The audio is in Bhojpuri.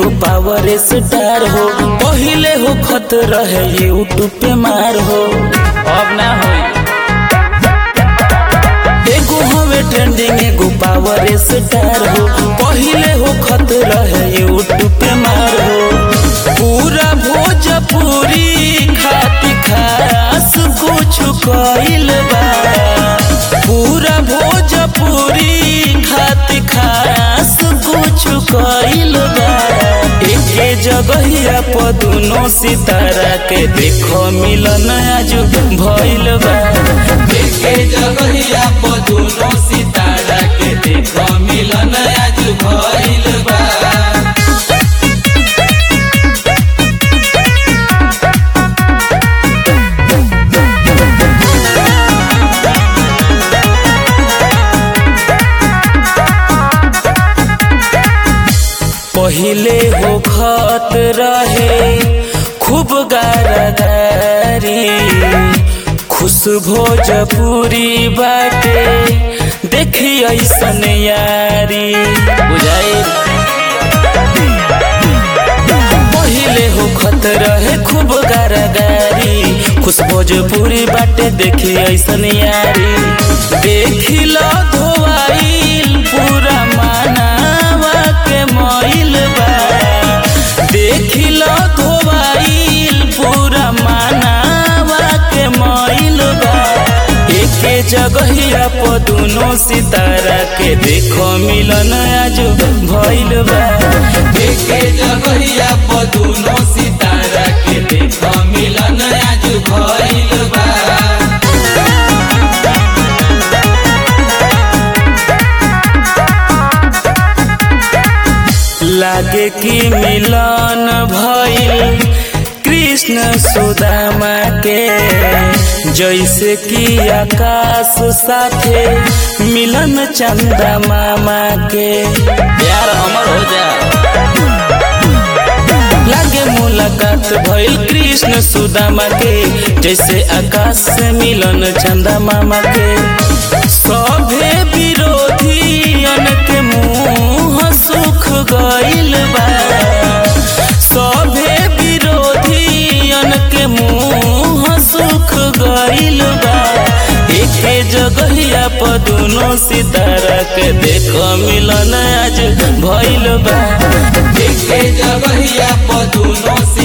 एगो पावर स्टार हो पहिले हो खत रहे यूट्यूब पे मार हो अब ना हो एगो हवे ट्रेंडिंग एगो पावर स्टार हो पहिले हो खत रहे यूट्यूब पे मार हो पूरा भोजपुरी खाती खास कुछ कइल बा पूरा भोजपुरी खाती खास कुछ कइल बा एके जगहिया पर दुनो सितारा के देखो मिलन आज भइल बा एके जगहिया पर दुनो सितारा के देखो मिलन आज भइल बा पहिले हो खत रहे खूब गारगारी खुश भोजपुरी बाटे देखी ऐसन यारी बुझाई पहिले हो खत रहे खूब गारगारी खुश भोजपुरी बाटे देखी ऐसन यारी देखी लो धोवाइल पूरा मानावा के मोइल बा देखी लो धोवाइल पूरा मानावा के मोइल बा एके जगहिया पर दुनो सितारा के देखो मिलन आज भइल बा एके जगहिया पर दुनो सितारा के देखो मिलन आज भइल बा लागे कि मिलन भइल कृष्ण सुदामा के जैसे कि आकाश साथे मिलन चंदा मामा के प्यार अमर हो जा लागे मुलाकात भइल कृष्ण सुदामा के जैसे आकाश से मिलन चंदा मामा के सभे विरोधियन के मुंह सुख गइल बा सभे विरोधियन के मुंह सुख गइल बा एके जगहिया पर दुनो सितारा के देखो मिलन आज भइल बा एके जगहिया पर दुनो